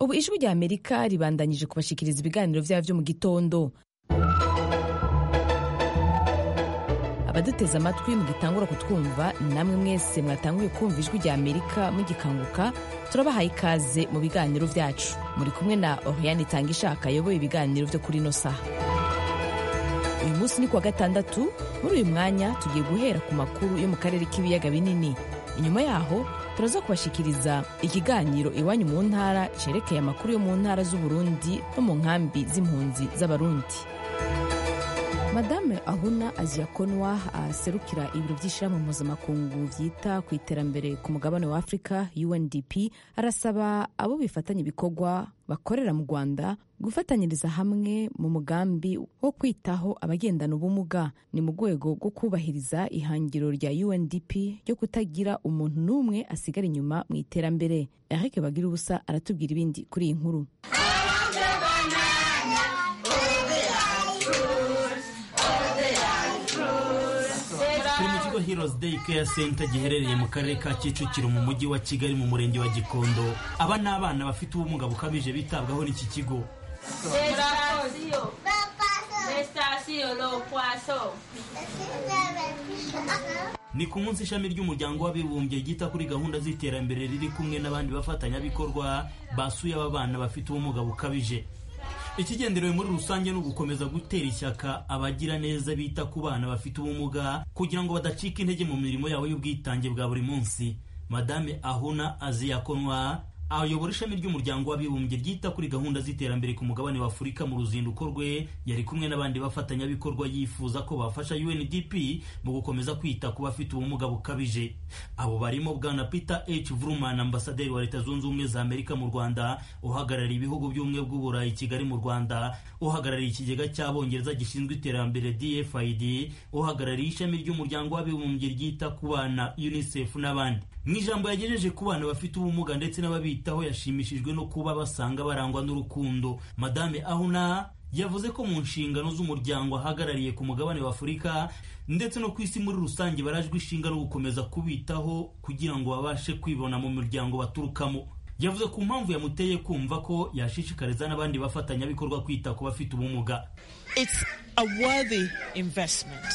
ubu ijwi rya amerika ribandanyije kubashikiriza ibiganiro vyabo vyo mu gitondo abaduteze amatwi mugitangura kutwumva namwe mwese mwatanguye kumva ijwi rya amerika mugikanguka turabahaye ikaze mu biganiro vyacu muri kumwe na oriane itanga ishaka ayoboye ibiganiro vyo kuri ino saha uyu munsi ni kuwa gatandatu muri uyu mwanya tugiye guhera ku makuru yo mu karere k'ibiyaga binini inyuma yaho turaza kubashikiriza ikiganiro iwanyu mu ntara cerekeye amakuru yo mu ntara z'uburundi no mu nkambi z'impunzi z'abarundi madame ahuna aziyakonwa aserukira ibiro by'ishyirahamwe mpuzamakungu byita ku iterambere ku mugabane wa afurika undp arasaba abo bifatanya ibikorwa bakorera mu rwanda gufatanyiriza hamwe mu mugambi wo kwitaho abagendana ubumuga ni mu rwego rwo kubahiriza ihangiro rya undp ryo kutagira umuntu n'umwe asigara inyuma mu iterambere eric bagira ubusa aratubwira ibindi kuri iyi nkuru turi mu kigo Heroes Day Care Center giherereye mu karere ka Kicukiro mu mujyi wa Kigali mu murenge wa Gikondo aba ni abana bafite ubumuga bukabije bitabwaho n'iki kigo ni ku munsi ishami ry'umuryango w'abibumbye ryita kuri gahunda z'iterambere riri kumwe n'abandi bafatanyabikorwa basuye aba bana bafite ubumuga bukabije ikigenderewe muri rusange ni ugukomeza gutera ishyaka abagira neza bita ku bana bafite ubumuga kugira ngo badacika intege mu mirimo yabo y'ubwitange bwa buri munsi madame ahuna aziyakonwa ayobora ishami ry'umuryango w'abibumbye ryita kuri gahunda z'iterambere ku mugabane wa afurika mu ruzinduko rwe yari kumwe n'abandi bafatanyabikorwa yifuza ko bafasha undp mu gukomeza kwita ku bafite ubumuga bukabije abo barimo bwana peter h vruman ambasaderi wa leta zunze ubumwe za amerika mu rwanda uhagarariye ibihugu by'ubumwe bw'uburayi kigali mu rwanda uhagarariye ikigega cy'abongereza gishinzwe iterambere dfid uhagarariye ishami ry'umuryango w'abibumbye ryita ku bana unicef n'abandi mu ijambo yagejeje ku bana bafite ubumuga ndetse n'ababitaho yashimishijwe no kuba basanga barangwa n'urukundo madame ahuna yavuze ko mu nshingano z'umuryango ahagarariye ku mugabane wa afurika ndetse no ku isi muri rusange barajwe ishinga no gukomeza kubitaho kugira ngo babashe kwibona mu miryango baturukamo yavuze ku mpamvu yamuteye kumva ko yashishikariza n'abandi bafatanyabikorwa kwita ku bafite ubumuga It's a worthy investment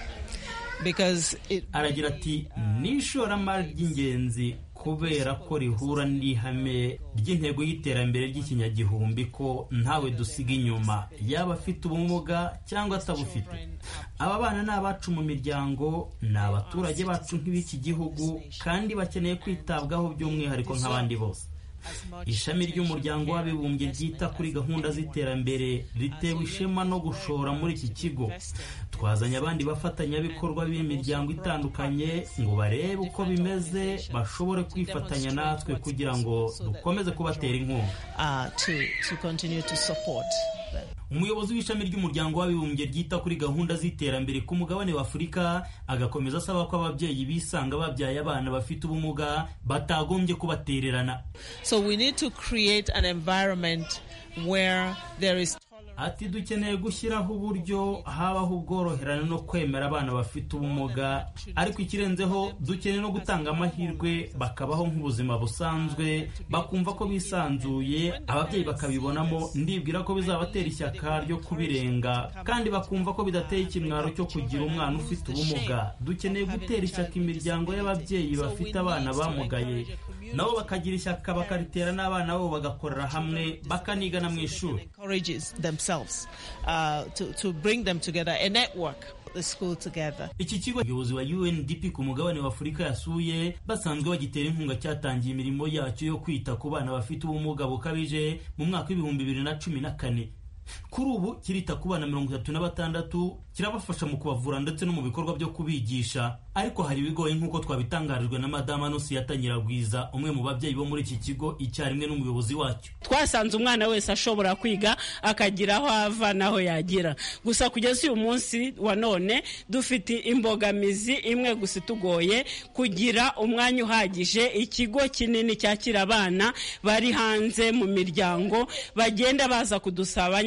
because it aragira ati ni ishoramari ry'ingenzi kubera ko rihura n'ihame ry'intego y'iterambere ry'ikinyagihumbi ko ntawe dusiga inyuma yaba afite ubumuga cyangwa atabufite aba bana ni abacu mu miryango ni abaturage bacu nk'ibiki gihugu kandi bakeneye kwitabwaho by'umwihariko nk'abandi bose ishami ry'umuryango w'abibumbye ryita kuri gahunda z'iterambere ritewe ishema no gushora muri iki kigo twazanye abandi bafatanyabikorwa b'imiryango itandukanye ngo barebe uko bimeze bashobore kwifatanya natwe kugira ngo dukomeze kubatera inkunga uh, to to continue to support them. umuyobozi w'ishami ry'umuryango w'abibumbye ryita kuri gahunda z'iterambere ku mugabane wa afurika agakomeza asaba ko ababyeyi bisanga babyaye abana bafite ubumuga batagombye kubatererana So we need to create an environment where there is ati dukeneye gushyiraho uburyo habaho ubworoherane no kwemera abana bafite ubumuga ariko ikirenzeho dukeneye no gutanga amahirwe bakabaho nk'ubuzima busanzwe bakumva ko bisanzuye ababyeyi bakabibonamo ndibwira ko bizabatera ishyaka ryo kubirenga kandi bakumva ko bidateye ikimwaro cyo kugira umwana ufite ubumuga dukeneye gutera ishyaka imiryango y'ababyeyi bafite abana bamugaye nabo bakagira ishyaka bakaritera n'abana babo bagakorera hamwe bakanigana mu ishuri encourages themselves uh, to, to bring them together, a network, the school together. iki kigo umuyobozi wa UNDP ku mugabane wa Afurika yasuye basanzwe bagitera inkunga cyatangiye imirimo yacyo yo kwita ku bana bafite ubumuga bukabije mu mwaka w'ibihumbi bibiri na cumi na kane kuri ubu kirita ku bana mirongo itatu na batandatu kirabafasha mu kubavura ndetse no mu bikorwa byo kubigisha ariko hari ibigoye nk'uko twabitangarijwe na madama Nusiyata Nyiragwiza umwe mu babyeyi bo muri iki kigo icyarimwe n'umuyobozi wacyo twasanze umwana wese ashobora kwiga akagira aho ava n'aho yagera gusa kugeza uyu munsi wa none dufite imbogamizi imwe gusa itugoye kugira umwanya uhagije ikigo kinini cyakira abana bari hanze mu miryango bagenda baza kudusaba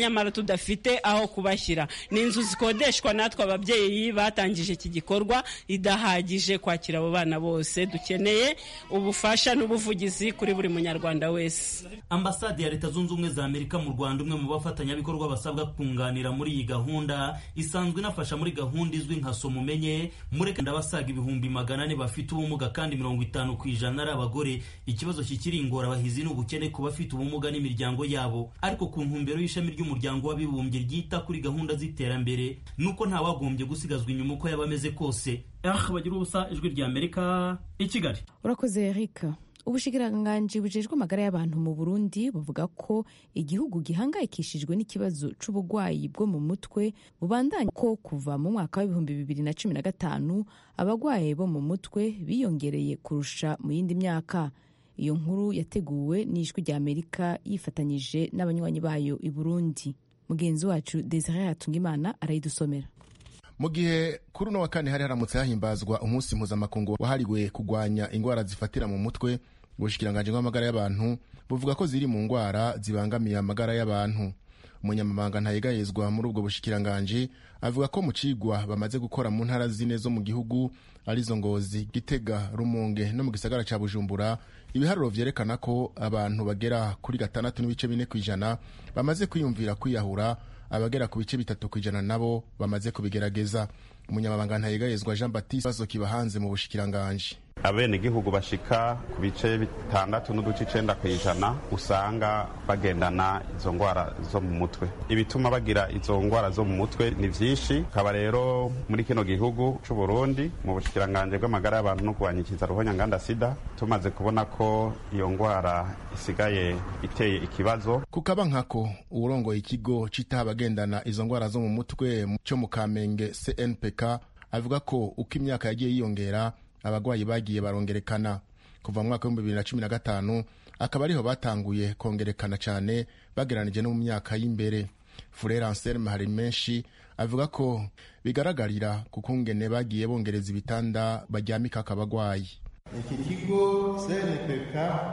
nyamara tudafite aho kubashyira ni inzu zikodeshwa natwe ababyeyi batangije iki gikorwa idahagije kwakira abo bana bose dukeneye ubufasha n'ubuvugizi kuri buri munyarwanda wese ambasade ya leta zunze ubumwe za amerika mu rwanda umwe mu bafatanyabikorwa basabwa kunganira muri iyi gahunda isanzwe inafasha muri gahunda izwi nka soma umenye mureka ndabasaga ibihumbi magana ane bafite ubumuga kandi mirongo itanu ku ijana ari abagore ikibazo kikiri ingorabahizi ni ubukene ku bafite ubumuga n'imiryango yabo ariko ku ntumbero y'ishami ry'umuryango w'abibumbye ryita kuri gahunda z'iterambere ni uko ntawagombye gusigazwa inyuma uko yaba ameze kose ah bagira ubusa ijwi rya amerika i kigali urakoze eric ubushikiranganji bujejwe amagara y'abantu mu burundi buvuga ko igihugu gihangayikishijwe n'ikibazo c'uburwayi bwo mu mutwe bubandanya ko kuva mu mwaka w'ibihumbi bibiri na cumi na gatanu abarwayi bo mu mutwe biyongereye kurusha mu yindi myaka iyo nkuru yateguwe n'ijwi rya amerika yifatanyije n'abanywanyi bayo i burundi mugenzi wacu desire hatungimana arayidusomera mu gihe kuri uno wa kane hari haramutse hahimbazwa umunsi mpuzamakungu wahariwe kurwanya indwara zifatira mu mutwe ubushikiranganji bw'amagara y'abantu buvuga ko ziri mu ndwara zibangamiye amagara y'abantu umunyamabanga ntayegayezwa muri ubwo bushikiranganji avuga ko mu cigwa bamaze gukora mu ntara zine zo mu gihugu arizo ngozi gitega rumunge no mu gisagara ca bujumbura ibiharuro vyerekana ko abantu bagera kuri gatandatu n'ibice bine ku ijana bamaze kwiyumvira kwiyahura abagera ku bice bitatu ku ijana nabo bamaze kubigerageza umunyamabanga ntayegayezwa jean baptiste bazo kiba hanze mu bushikiranganji abenegihugu bashika ku bice bitandatu n'uduce icenda ku ijana usanga bagendana izo ngwara zo mu mutwe ibituma bagira izo ngwara zo mu mutwe ni vyinshi kaba rero muri kino gihugu c'u Burundi mu bushikiranganje bw'amagara y'abantu no kurwanyikiza ruhonyanganda sida tumaze kubona ko iyo ngwara isigaye iteye ikibazo kukaba nkako uwurongoye ikigo citaha abagendana izo ngwara zo mu mutwe co mu kamenge cnpk avuga ko uko imyaka yagiye yiyongera abagwayi bagiye barongerekana kuva mu mwaka w'ibihumbi bibiri na cumi na gatanu akaba ariho batanguye kongerekana cyane bageranije no mu myaka y'imbere furere anselme hari menshi avuga ko bigaragarira ku kungene bagiye bongereza ibitanda baryamika akabagwayi iki kigo cnpk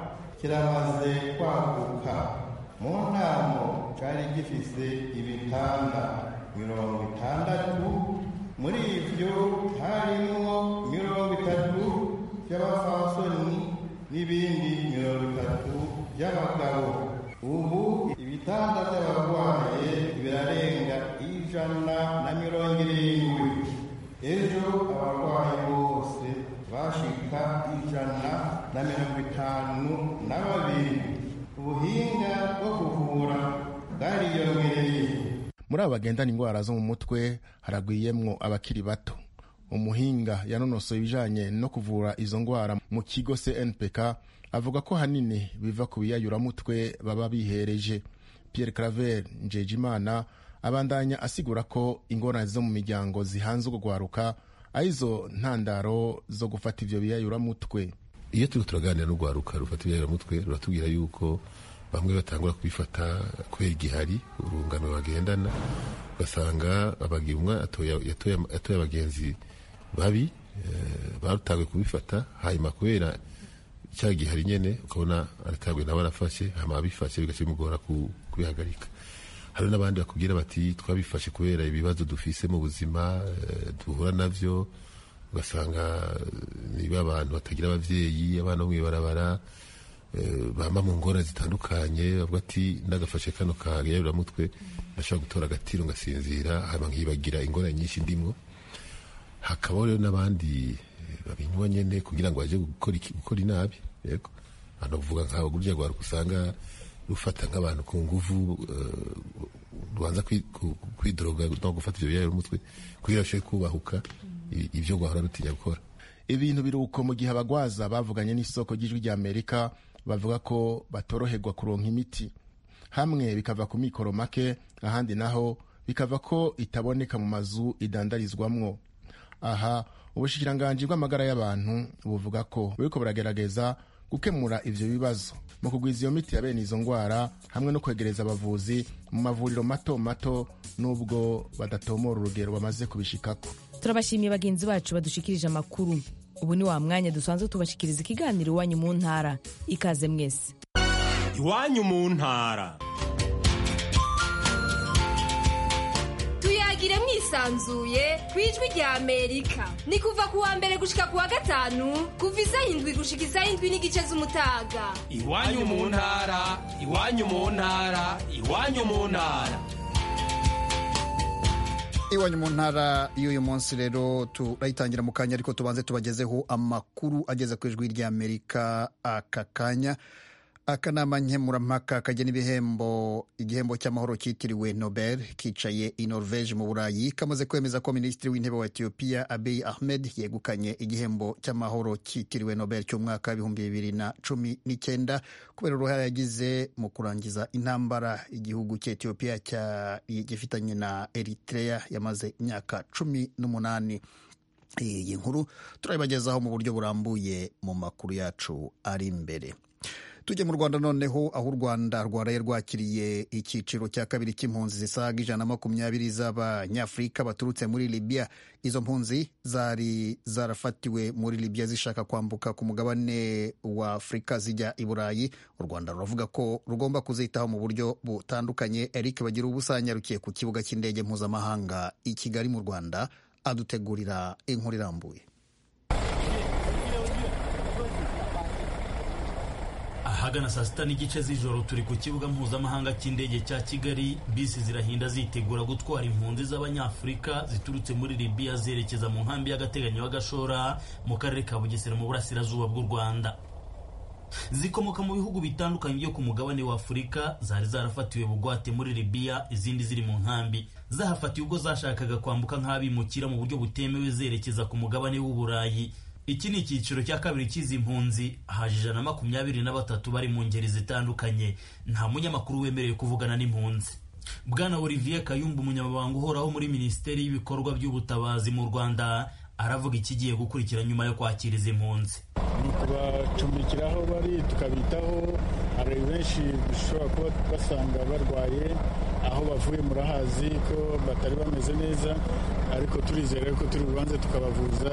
kiramaze kwaguka mu ntamo cyari gifise ibitanda mirongo itandatu muri ibyo harimo mirongo itatu by'abafasoni n'ibindi mirongo itatu by'abagabo ubu ibitanda by'abarwaye birarenga ijana na mirongo irindwi ejo abarwayi bose bashika ijana na mirongo itanu na babiri ubuhinga bwo kuvura bwariyongereye muri abo bagendana indwara zo mu mutwe haragwiyemwo abakiri bato umuhinga yanonosoye ibijanye no kuvura izo ndwara mu kigo cnpk avuga ko hanini biva ku biyayuramutwe baba bihereje pierre claver njejimana abandanya asigura ko ingorane zo mu miryango zihanze urwaruka arizo ntandaro zo gufata ivyo biyayuramutwe iyo turiko turaganira n'urwaruka rufata ibiyayuramutwe ruratubwira yuko bamwe batangura kubifata kubera igihari urungano bagendana ugasanga abagira umwe yatoye abagenzi babi barutanguye kubifata hanyuma kubera cya gihari nyene ukabona aratanguye nawe arafashe hama abifashe bigaca bimugora kubihagarika hari n'abandi bakubwira bati twabifashe kubera ibibazo dufise mu buzima duhura navyo ugasanga niba abantu batagira abavyeyi abana bo mw'ibarabara bamba mu ngorane zitandukanye bavuga ati ndagafashe kano kagayuramutwe ndashobora gutora agatiro ngasinzira hama nkibagira ingorane nyinshi ndimwo hakabaho rero n'abandi babinywa nyene kugira ngo baje gukora inabi yego hano kuvuga nk'abo gurya rwaruka usanga rufata nk'abantu ku nguvu rubanza kwidoroga no gufata ivyo biyayuramutwe kugira bashobore kubahuka ivyo rwahora rutinya gukora ibintu biruko mu gihe abagwaza bavuganye n'isoko ry'ijwi rya amerika bavuga ko batoroherwa kuronka imiti hamwe bikava ku mikoro make ahandi naho bikava ko itaboneka mu mazu idandarizwamwo aha ubushikiranganji bw'amagara y'abantu buvuga ko buriko buragerageza gukemura ivyo bibazo mu kugwiza iyo miti ya bene izo ngwara hamwe no kwegereza abavuzi mu mavuriro mato mato n'ubwo badatomora urugero bamaze kubishikako turabashimiye bagenzi bacu badushikirije amakuru ubu ni wa mwanya dusanzwe tubashikiriza ikiganiro iwanyu mu ntara ikaze mwese iwanyu mu ntara yisanzuye ku ijwi rya amerika ni kuva ku wa mbere gushika ku wa gatanu kuva isaha indwi gushika isaha indwi n'igice z'umutaga iwanyu mu ntara iwanyu mu ntara iwanyu mu ntara iwanyu mu ntara y'uyu munsi rero turayitangira mu kanya ariko tubanze tubagezeho amakuru ageze ku ijwi ry'amerika aka kanya akanama nkemurampaka kagena ibihembo igihembo cy'amahoro cyitiriwe nobel kicaye i norvege mu burayi kamaze kwemeza ko minisitiri w'intebe wa etiyopiya abiy ahmed yegukanye igihembo cy'amahoro cyitiriwe nobel cy'umwaka w'ibihumbi bibiri na cumi n'icyenda kubera uruhare yagize mu kurangiza intambara igihugu cya etiyopiya gifitanye na eritrea yamaze imyaka cumi n'umunani iyi nkuru turayibagezaho mu buryo burambuye mu makuru yacu ari imbere tujye mu rwanda noneho aho u rwanda rwaraye rwakiriye icyiciro cya kabiri cy'impunzi zisaga ijana na makumyabiri z'abanyafurika baturutse muri libya izo mpunzi zari zarafatiwe muri libya zishaka kwambuka ku mugabane wa afurika zijya i burayi u rwanda ruravuga ko rugomba kuzitaho mu buryo butandukanye eric bagira ubusanyarukiye ku kibuga cy'indege mpuzamahanga i kigali mu rwanda adutegurira inkuru irambuye ahagana saa sita n'igice z'ijoro turi ku kibuga mpuzamahanga cy'indege cya kigali bisi zirahinda zitegura gutwara impunzi z'abanyafurika ziturutse muri libiya zerekeza mu nkambi y'agateganyo y'agashora mu karere ka bugesera mu burasirazuba bw'u rwanda zikomoka mu bihugu bitandukanye byo ku mugabane wa afurika zari zarafatiwe bugwate muri libiya izindi ziri mu nkambi zahafatiwe ubwo zashakaga kwambuka nk'abimukira mu buryo butemewe zerekeza ku mugabane w'uburayi iki ni icyiciro cya kabiri cy'izi mpunzi haje ijana na makumyabiri na batatu bari mu ngeri zitandukanye nta munyamakuru wemerewe kuvugana n'impunzi bwana olivier kayumba umunyamabanga uhoraho muri minisiteri y'ibikorwa by'ubutabazi mu rwanda aravuga ikigiye gukurikira nyuma yo kwakira izi mpunzi ni ukubacumbikira aho bari tukabitaho hari benshi dushobora kuba basanga barwaye aho bavuye murahazi ko batari bameze neza ariko turizera ko turi bubanze tukabavuza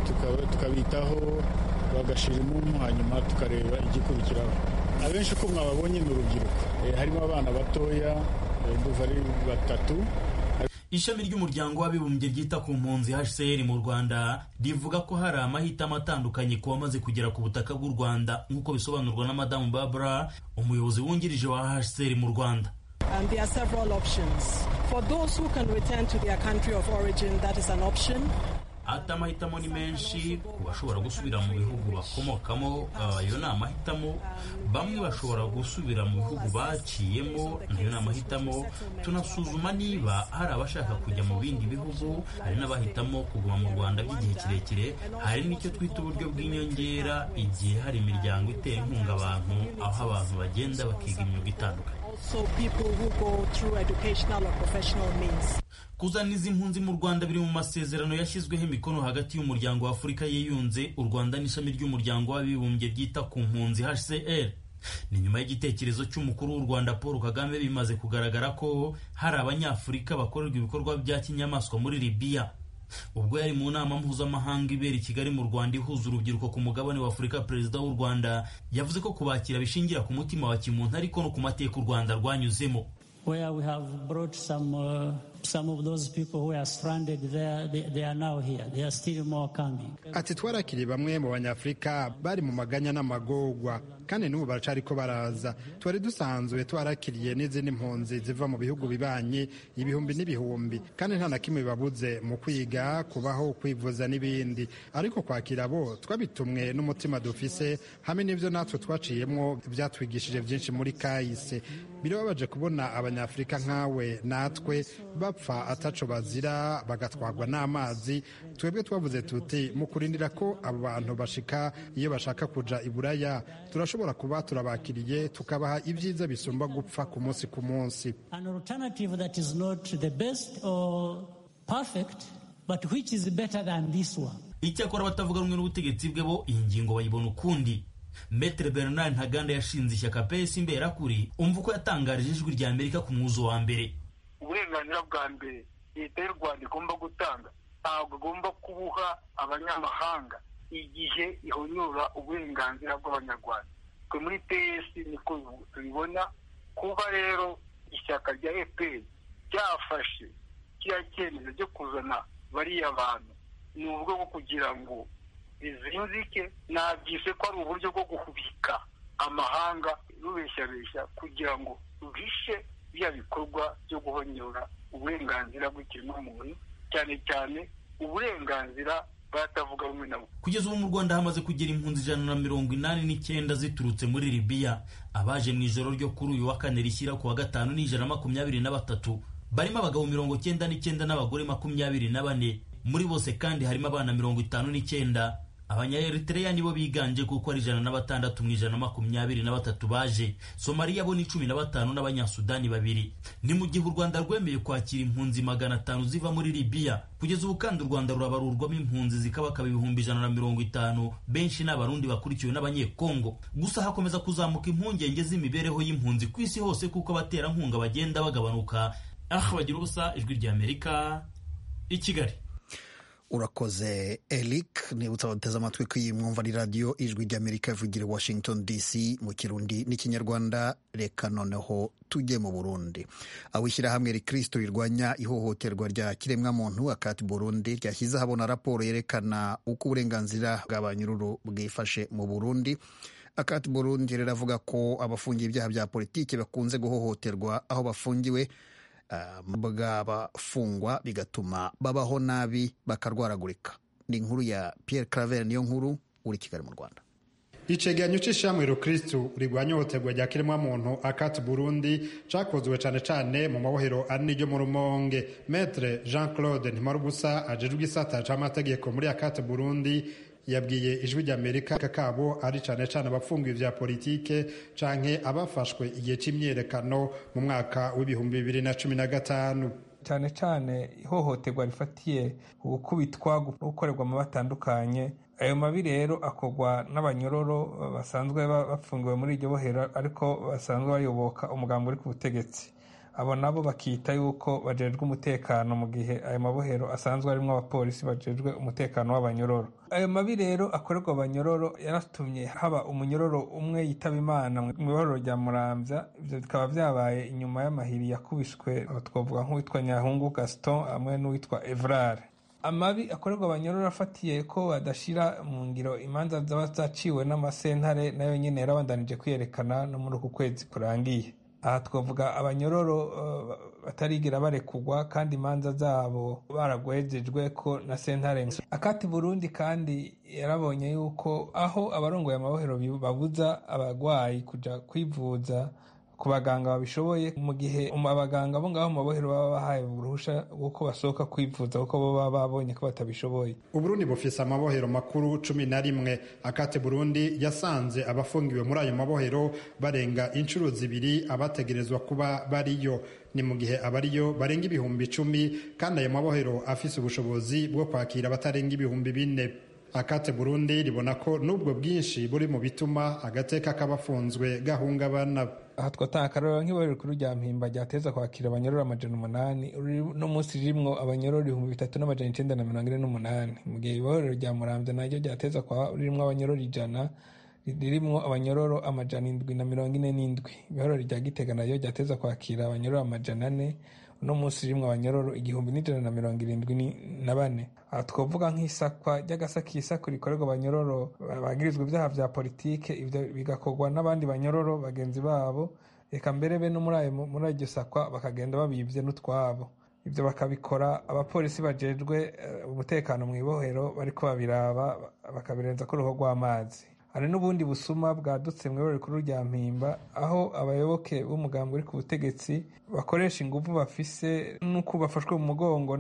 tukabitaho bagashira impumu hanyuma tukareba igikurikiraho abenshi uko mwababonye ni urubyiruko harimo abana batoya duva ari batatu ishami ry'umuryango w'abibumbye ryita ku mpunzi hcr mu rwanda rivuga ko hari amahitamo atandukanye ku bamaze kugera ku butaka bw'u rwanda nk'uko bisobanurwa na madamu barbara umuyobozi wungirije wa hcr mu rwanda And there are several options. For those who can return to their country of origin, that is an option. ati amahitamo ni menshi ku bashobora gusubira mu bihugu bakomokamo ayo ni amahitamo bamwe bashobora gusubira mu bihugu baciyemo nayo ni amahitamo tunasuzuma niba hari abashaka kujya mu bindi bihugu hari n'abahitamo kuguma mu rwanda by'igihe kirekire hari n'icyo twita uburyo bw'inyongera igihe hari imiryango itera inkunga abantu aho abantu bagenda bakiga imyuga itandukanye So people who go through educational or professional means. kuzana izi mpunzi mu rwanda biri mu masezerano yashyizweho imikono hagati y'umuryango wa afurika yiyunze u rwanda n'ishami ry'umuryango w'abibumbye ryita ku mpunzi hcr ni nyuma y'igitekerezo cy'umukuru w'u rwanda paul kagame bimaze kugaragara ko hari abanyafurika bakorerwa ibikorwa bya kinyamaswa muri libiya ubwo yari mu nama mpuzamahanga ibera i kigali mu rwanda ihuza urubyiruko ku mugabane wa afurika perezida w'u rwanda yavuze ko kubakira bishingira ku mutima wa kimuntu ariko no ku mateka u rwanda rwanyuzemo where we have brought some uh, some of those people who are stranded there they, they are now here there are still more coming ati twarakiriye bamwe mu banyafurika bari mu maganya n'amagorwa kandi n'ubu baracariko baraza twari dusanzwe twarakiriye n'izindi mpunzi ziva mu bihugu bibanyi ibihumbi n'ibihumbi kandi nta na kimwe bibabuze mu kwiga kubaho kwivuza n'ibindi ariko kwakira bo twabitumwe n'umutima dufise hamwe n'ibyo natwe twaciyemo byatwigishije byinshi muri kahise birababaje kubona abanyafurika nkawe natwe bapfa ataco bazira bagatwarwa n'amazi twebwe twavuze tuti mu kurindira ko abo bantu bashika iyo bashaka kuja i buraya turashobora kuba turabakiriye tukabaha ibyiza bisumba gupfa ku munsi ku munsi an alternative that is not the best or perfect but which is better than this one icyakora abatavuga rumwe n'ubutegetsi bwe bo iyi ngingo bayibona ukundi Metre Bernard Ntaganda yashinze ishyaka PS Imberakuri umva uko yatangarije ijwi rya Amerika ku mwuzo wa mbere uburenganzira bwa mbere leta y'u rwanda igomba gutanga ntabwo igomba kubuha abanyamahanga igihe ihonyora uburenganzira bw'abanyarwanda twe muri ps niko tubibona kuba rero ishyaka rya fpr ryafashe kiriya cyemezo cyo kuzana bariya bantu ni uburyo bwo kugira ngo bizinzike nabyise ko ari uburyo bwo guhubika amahanga rubeshyabeshya kugira ngo ruhishe bya bikorwa byo guhonyora uburenganzira bw'ikiremwamuntu cyane cyane uburenganzira batavuga rumwe nabo kugeza ubu mu rwanda hamaze kugera impunzi ijana na mirongo inani n'icyenda ziturutse muri libiya abaje mu ijoro ryo kuri uyu wa kane rishyira ku wa gatanu ni ijana na makumyabiri na batatu barimo abagabo mirongo cyenda n'icyenda n'abagore makumyabiri na bane muri bose kandi harimo abana mirongo itanu n'icyenda abanyaeritreya nibo biganje kuko ari ijana na batandatu mu ijana na makumyabiri na batatu baje somaliya bo ni cumi na batanu n'abanyasudani babiri ni mu gihe u rwanda rwemeye kwakira impunzi magana atanu ziva muri libiya kugeza ubu kandi u rwanda rurabarurwamo impunzi zikabakaba ibihumbi ijana na mirongo itanu benshi ni abarundi bakurikiwe n'abanyekongo gusa hakomeza kuzamuka impungenge z'imibereho y'impunzi ku isi hose kuko abaterankunga bagenda bagabanuka ah bagira ubusa ijwi ry'amerika i kigali urakoze eric nibutsa abateze amatwi ko iyi mwumva ari radiyo ijwi ry'amerika ivugira i washington dc mu kirundi n'ikinyarwanda reka noneho tujye mu burundi aho ishyirahamwe rikristo rirwanya ihohoterwa rya kiremwamuntu akati burundi ryashyize ahabona raporo yerekana uko uburenganzira bwa ba nyiruru bwifashe mu burundi akati burundi riravuga ko abafungiye ibyaha bya politiki bakunze guhohoterwa aho bafungiwe bw'abafungwa bigatuma babaho nabi bakarwaragurika ni inkuru ya Pierre Claver niyo nkuru uri Kigali mu Rwanda icegeranyo c'ishamwe rukristu rigwanya ihohoterwa rya kiremwamuntu akati burundi cakozwe cane cane mu mabohero ari niryo mu rumonge metre jean claude ntimarubusa ajejwe igisata c'amategeko muri akati burundi yabwiye ijwi ry'amerika kabo ari cane cane abafungiwe vya politike canke abafashwe igihe c'imyerekano mu mwaka w'ibihumbi bibiri na cumi na gatanu cyane cyane ihohoterwa rifatiye gukubitwa gukorerwa mu batandukanye ayo mabi rero akorwa n'abanyororo basanzwe bafungiwe muri iryo bohero ariko basanzwe bayoboka umugambi uri ku butegetsi abo nabo bakita yuko bajejwe umutekano mu gihe ayo mabohero asanzwe arimo abapolisi bajejwe umutekano w'abanyororo ayo mabi rero akorerwa abanyororo yaratumye haba umunyororo umwe yitaba imana mu ibohero rya muramvya ivyo bikaba vyabaye inyuma y'amahiri yakubiswe twavuga nk'uwitwa nyahungu gaston hamwe n'uwitwa evrare amabi akorerwa abanyororo afatiye ko badashira mu ngiro imanza zaba zaciwe n'amasentare nayo nyene yarabandanije kwiyerekana no muri uku kwezi kurangiye aha twavuga abanyororo batarigira barekugwa kandi imanza zabo baragwejejwe ko na sentare akati burundi kandi yarabonye yuko aho abarongoye amabohero babuza abagwayi kuja kwivuza ku baganga babishoboye mu gihe abaganga bo ngaho mu mabohero baba bahaye uruhusha rw'uko basohoka kwivuza kuko bo baba babonye ko batabishoboye uburundi bufise amabohero makuru cumi na rimwe akate burundi yasanze abafungiwe muri ayo mabohero barenga inshuro zibiri abategerezwa kuba bariyo ni mu gihe abariyo barenga ibihumbi icumi kandi ayo mabohero afise ubushobozi bwo kwakira abatarenga ibihumbi bine akate burundi ribona ko n'ubwo bwinshi buri mu bituma agateka k'abafunzwe gahungabana aha twatanga akarorero nk'ibohero rikuru rya mpimba ryateza kwakira abanyororo amajana umunani no munsi ririmwo abanyororo ibihumbi bitatu n'amajana icenda na mirongo ine n'umunani mu gihe ibohero rya muramvya naryo ryateza kwa ririmwo abanyororo ijana ririmwo abanyororo amajana indwi na mirongo ine n'indwi ibohero rya gitega naryo ryateza kwakira abanyororo amajana ane uno munsi rimwe abanyororo igihumbi n'ijana na mirongo irindwi na bane aha twavuga nk'isakwa ry'agasakisako rikorerwa abanyororo bagirizwa ibyaha vya politike ivyo bigakorwa n'abandi banyororo bagenzi babo reka mbere be no muri iryo sakwa bakagenda babivye n'utwabo ibyo bakabikora abapolisi bajejwe umutekano mu ibohero bariko babiraba bakabirenza ko uruhu rw'amazi hari n'ubundi busuma bwadutse mu ibara rikuru rya mpimba aho abayoboke b'umugambi uri ku butegetsi bakoresha ingufu bafise n'uko bafashwe mu mugongo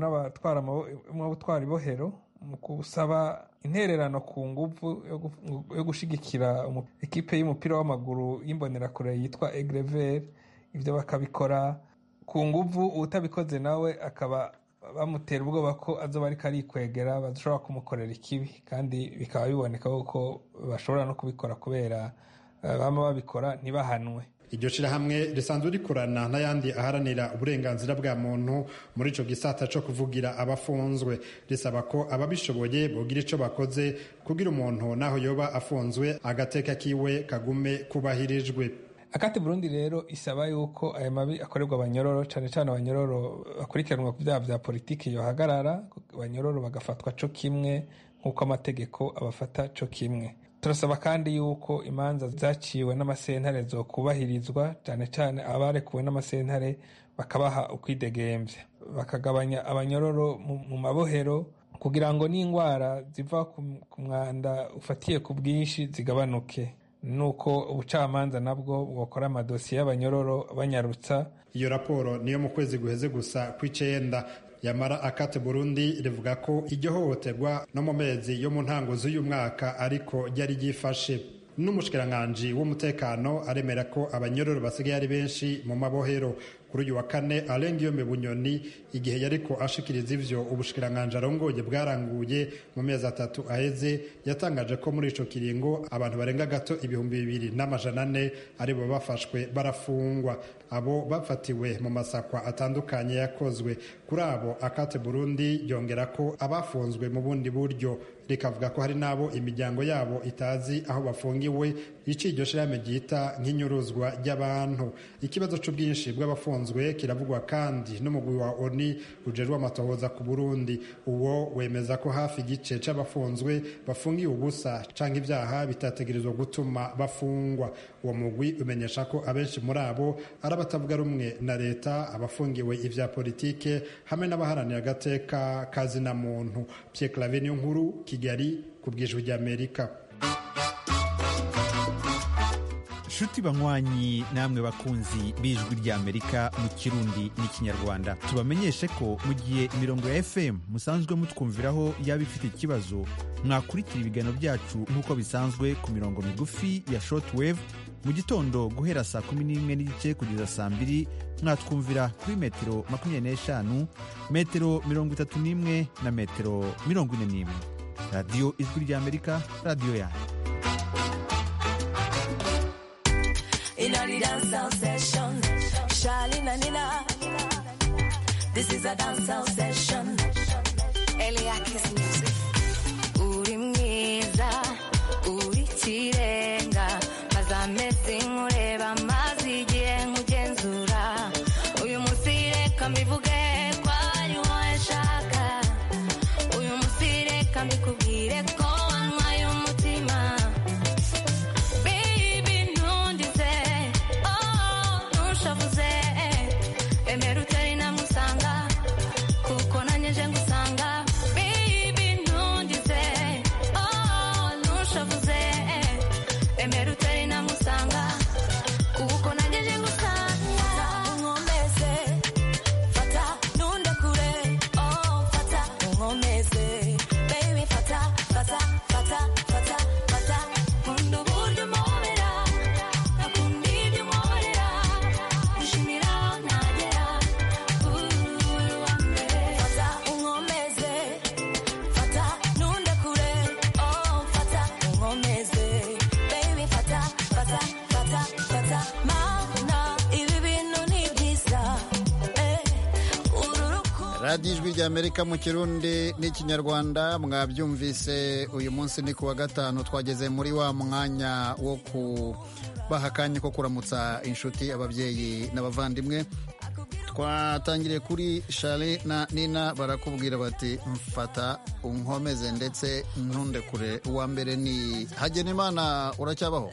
n'abatwara ibohero mu gusaba intererano ku nguvu yo gushigikira ekipe y'umupira w'amaguru y'imbonerakure yitwa egrever ibyo bakabikora ku nguvu utabikoze nawe akaba bamutera ubwoba ko azoba ariko arikwegera bashobora kumukorera ikibi kandi bikaba biboneka ko bashobora no kubikora kubera bama babikora ntibahanwe iryo shirahamwe risanzwe rikorana n'ayandi aharanira uburenganzira bwa muntu muri ico gisata co kuvugira abafunzwe risaba ko ababishoboye bogira ico bakoze kugira umuntu naho yoba afunzwe agateka kiwe kagume kubahirijwe akate burundi rero isaba yuko aya mabi akorerwa abanyororo cyane cyane abanyororo bakurikiranwa ku byaha bya politiki yohagarara abanyororo bagafatwa co kimwe nk'uko amategeko abafata co kimwe turasaba kandi yuko imanza zaciwe n'amasentare zokubahirizwa cyane cyane abarekuwe n'amasentare bakabaha ukwidegembya bakagabanya abanyororo mu, mu mabohero kugira ngo n'indwara ziva ku ku mwanda ufatiye ku bwinshi zigabanuke nuko ubucamanza nabwo bwokora amadosiye y'abanyororo banyarutsa iyo raporo niyo mu kwezi guheze gusa kw'icenda yamara akate burundi rivuga ko iryo hohoterwa no mu mezi yo mu ntango z'uyu mwaka ariko ryari ryifashe n'umushikiranganji w'umutekano aremera ko abanyororo basigaye ari benshi mu mabohero kuri uyu wa kane arenga iyo bunyoni igihe yariko ashikiriza ivyo ubushikiranganji arongoye bwaranguye mu mezi atatu aheze yatangaje ko muri ico kiringo abantu barenga gato ibihumbi bibiri n'amajana ane aribo bafashwe barafungwa abo bafatiwe mu masakwa atandukanye yakozwe kuri abo akate burundi yongera ko abafunzwe mu bundi buryo rikavuga ko hari n'abo imiryango yabo itazi aho bafungiwe ici iryo shirahamwe ryita nk'inyuruzwa ry'abantu ikibazo c'ubwinshi bw'abafunzwe kiravugwa kandi n'umugwi wa oni ujejwe amatohoza ku burundi uwo wemeza ko hafi igice c'abafunzwe bafungiwe ubusa canke ivyaha bitategerezwa gutuma bafungwa uwo mugwi umenyesha ko abenshi muri abo ari abatavuga rumwe na leta abafungiwe ivya politike hamwe n'abaharanira agateka kazina muntu Pierre Claver niyo nkuru Kigali ku bwijwi ry'Amerika nshuti banywanyi namwe bakunzi b'ijwi ry'amerika mu kirundi n'ikinyarwanda tubamenyeshe ko mu gihe imirongo ya fm musanzwe mutwumviraho yaba ifite ikibazo mwakurikira ibiganiro byacu nk'uko bisanzwe ku mirongo migufi ya shortwave mu gitondo guhera saa kumi n'imwe n'igice kugeza saa mbiri mwatwumvira kuri metero makumyabiri n'eshanu metero mirongo itatu n'imwe na metero mirongo ine n'imwe radiyo ijwi ry'amerika radiyo yanyu In a the dancehall session, Charlene and Nina. This is a dancehall session. Eliakis music. Uri mwiza, uri kirenga, maze amezi nkureba, maze igihe nkugenzura. Uyu munsi reka mbivuge ko ari wowe nshaka. Uyu munsi reka mbikubwire ko wanywaye umutima. Baby, ntundize, oh, ntushavuze, emera utari namusanga, kuko nanjye nje ngusanga. Baby, ntundize, oh, ntushavuze, emera utari namusanga, kuko nanjye nje ngusanga. Unkomeze, fata, nundekure, oh, fata, unkomeze. Baby, fata, fata, fata, fata, fata, nkunda uburyo umpobera, nakunda ibyo unkorera, gushimira aho ntagera, uri uwa mbere. Fata, unkomeze, fata, nundekure, oh, fata, unkomeze. Baby, fata, fata, fata, fata, mana, ibi bintu ni byiza, eh, uru rukundo radiyo ijwi ry'amerika mu kirundi n'ikinyarwanda mwabyumvise uyu munsi ni ku wa gatanu twageze muri wa mwanya wo kubaha akanya ko kuramutsa inshuti ababyeyi n'abavandimwe twatangiriye kuri shari na nina barakubwira bati mfata unkomeze ndetse ntundekure uwa mbere ni hagenimana uracyabaho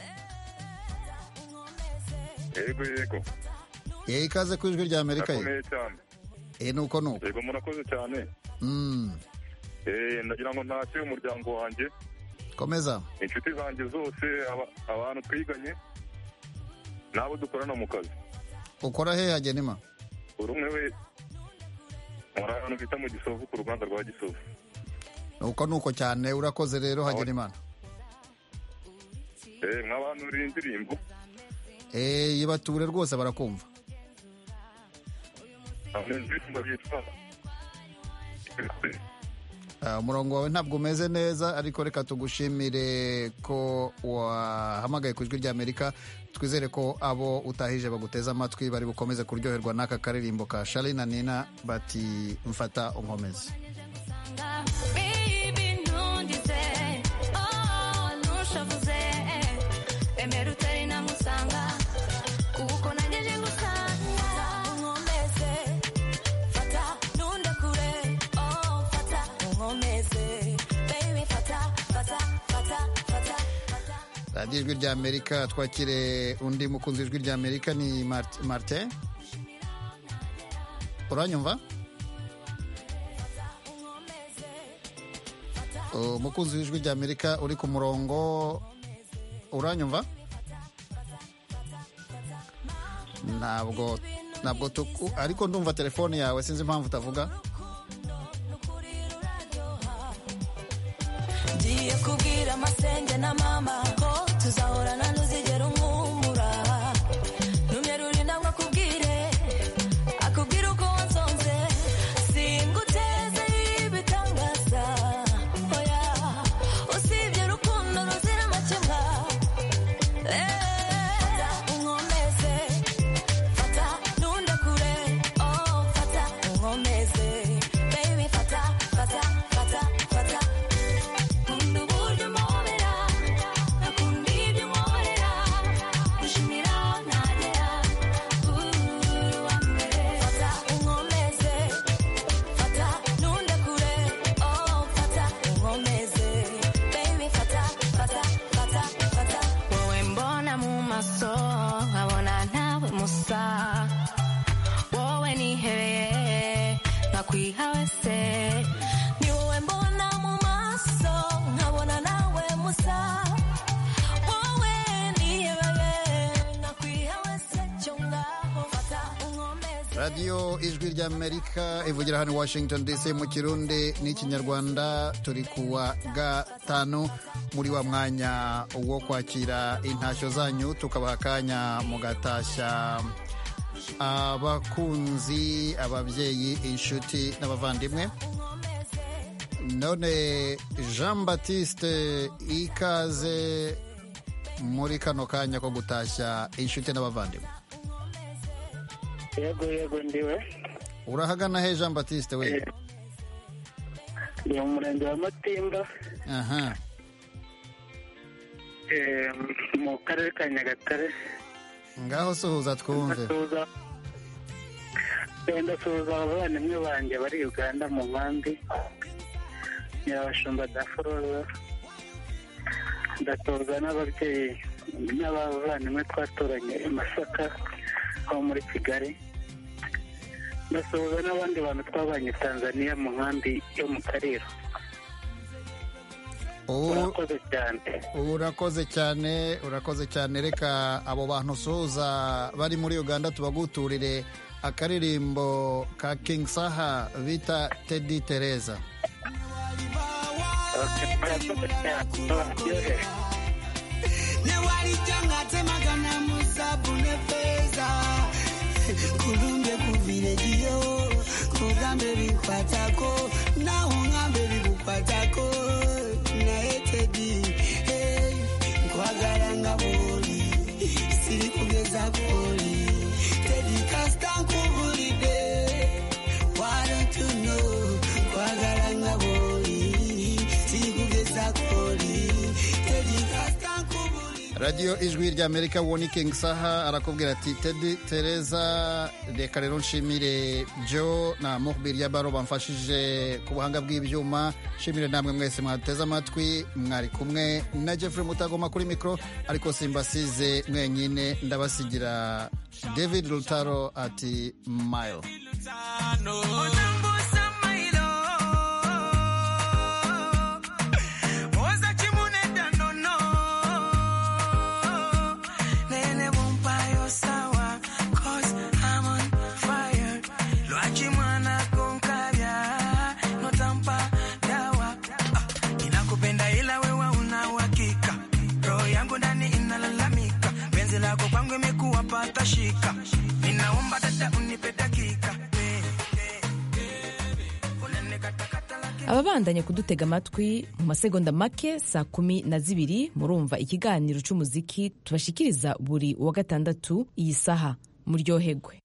yego yego yewe ikaze ku ijwi ry'amerika ye ndakomeye cyane e nuko nuko yego murakoze cyane Mm, Eh, ndagira ngo ntashye umuryango wanjye komeza inshuti zanjye zose aba- abantu twiganye n'abo dukorana mu kazi ukora he hagenima buri umwe we muri ahantu bita mu gisovu ku ruganda rwa gisovu nuko nuko cyane urakoze rero hagenimana Eh, nk'abantu uri indirimbo Eh, yibature rwose barakumva hari indirimbo yitwa Ah, umurongo wawe ntabwo umeze neza ariko reka tugushimire ko wahamagaye ku ijwi ry'amerika twizere ko abo utahije baguteze amatwi bari bukomeze kuryoherwa n'aka karirimbo ka shari na nina bati mfata unkomeze Baby, ntundize, oh, ntushavuze, emera utari namusanga, radiyo ijwi rya amerika twakire undi mukunzi w'ijwi rya amerika ni Mart- martin uranyumva umukunzi w'ijwi rya amerika uri ku murongo uranyumva ntabwo ntabwo tuku ariko ndumva telefone yawe sinzi impamvu utavuga ngiye kubwira amasenge na mama ko tuzahorana ntuzigera umwumura numye rurinda ngo akubwire akubwire uko wansonze singuteze ibitangaza oya usibye urukundo ruzira amakemwa fata unkomeze fata ntundekure oh fata unkomeze baby fata fata fata fata Nkunda uburyo umpobera, nakunda ibyo unkorera, gushimira aho ntagera, uri uwa mbere. Fata unkomeze, fata ntundekure, oh fata unkomeze, baby fata, fata, fata, fata. Wowe mbona mu maso, nkabona ntawe musa, wowe nihebeye, nkakwiha wese ni wowe mbona mu maso nkabona nawe musa wowe nihebeye nkakwiha wese cyo ngaho fata unkomeze radiyo ijwi rya amerika ivugira hano i washington dc mu kirundi n'ikinyarwanda turi ku wa gatanu muri wa mwanya wo kwakira intashyo zanyu tukabaha akanya mugatashya abakunzi ababyeyi inshuti n'abavandimwe none jean batiste ikaze muri kano kanya ko gutashya inshuti n'abavandimwe yego yego ndiwe urahagana he jean batiste we ndi mu murenge wa matimba aha eh, mu karere ka nyagatare ngaho suhuza twumve ndasuhuza eh, ndasuhuza abavandimwe banjye bari uganda mu nkambi nyirabashumba daforoza ndasuhuza n'ababyeyi n'abavandimwe twaturanye i masaka aho muri kigali ndasuhuza n'abandi bantu twabanye i tanzania mu nkambi yo mu kariro urakoze cyane urakoze cyane urakoze cyane reka abo bantu usuhuza bari muri uganda tubaguturire akaririmbo ka king saha bita tedi tereza newalijangatemagana musabu ne feza kulumbe kuvilejiyo kugambe bikwatako naho ngambe bigukwatako naye tedi hey, nkwagala nga bwoli siri kugeza koli tedi kasita nkubulidde why don't you know nkwagala nga bwoli siri kugeza koli tedi kasita radiyo ijwi rya amerika woni king saha arakubwira ati tedi tereza reka rero nshimire jo na muhbir ya baro bamfashije ku buhanga bw'ibyuma nshimire namwe mwese mwateze amatwi mwari kumwe na jeffrey mutagoma kuri mikoro ariko simbasize mwenyine ndabasigira david rutaro ati mile Oza chimunenda nono Nene bumpayo sawa Cause I'm on fire Lwachi mwana konkavya Notampa dawa Ah, Ninakupenda ila wewe una uhakika Roho yangu ndani inalalamika Penzi lako kwangu imekuwa pata shika Ninaomba dada unipe dakika ababandanye kudutega amatwi mu masegonda make saa kumi na zibiri murumva ikiganiro cy'umuziki tubashikiriza buri wa gatandatu iyi saha muryohegwe